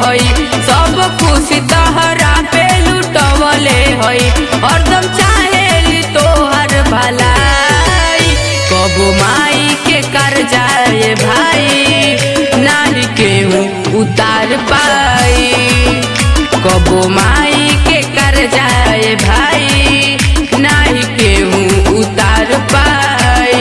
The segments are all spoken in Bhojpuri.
हई सब खुशी तहरा पे लुटवले हई हरदम चाहेली तोहर भलाई कबो माई के कर जाए भाई नाही केहू उतार पाई कबो माई के कर जाए भाई नाही केहू उतार पाई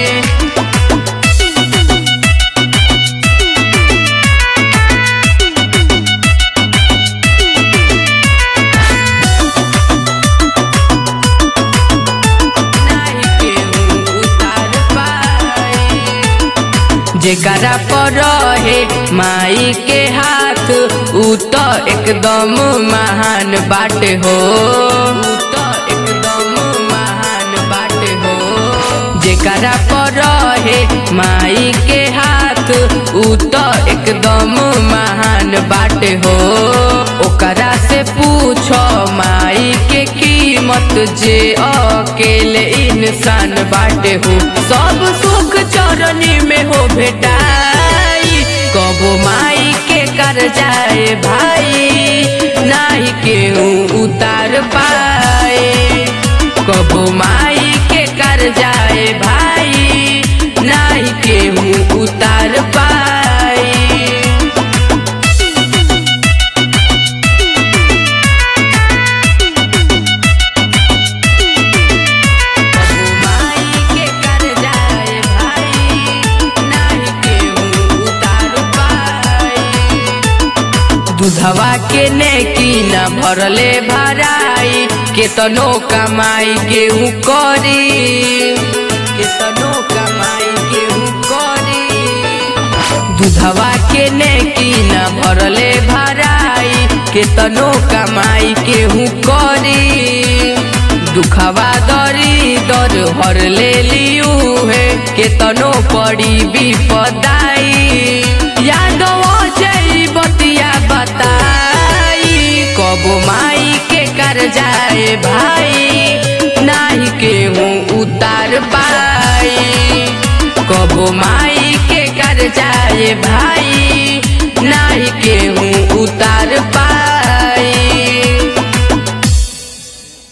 नाही केहू उतार पाई जेकरा पर रहे माई के हाथ उ तो एकदम महान बाटे हो उ तो एकदम महान बाटे हो जेकरा पर रहे माई के हाथ उ तो एकदम महान बाटे हो ओकरा से पूछो माई के कीमत जे अकेले इंसान बाटे हो सब सुख चरनी में हो भेटाई कबो माई के कर जाए भाई नाही केहू उतार पाए कबो माई के कर जाए भाई नाही केहू उतार पाए माई के कर जाए भाई नाही केहू उतार पाई दूधवा के नेकी न भरले भराई केतनो कमाई गेहूँ करी केतनो कमाई गेहूँ करी दूधवा के नेकी न भरले भराई केतनो कमाई केहू करी दुखवा दरी दर हर ले लियू है केतनो पड़ी विपदाई यादव जई बतिया बताई कब माई के कर जाए भाई नाही केहू उतार पाई कब माई के कर जाए भाई नाही केहू उतार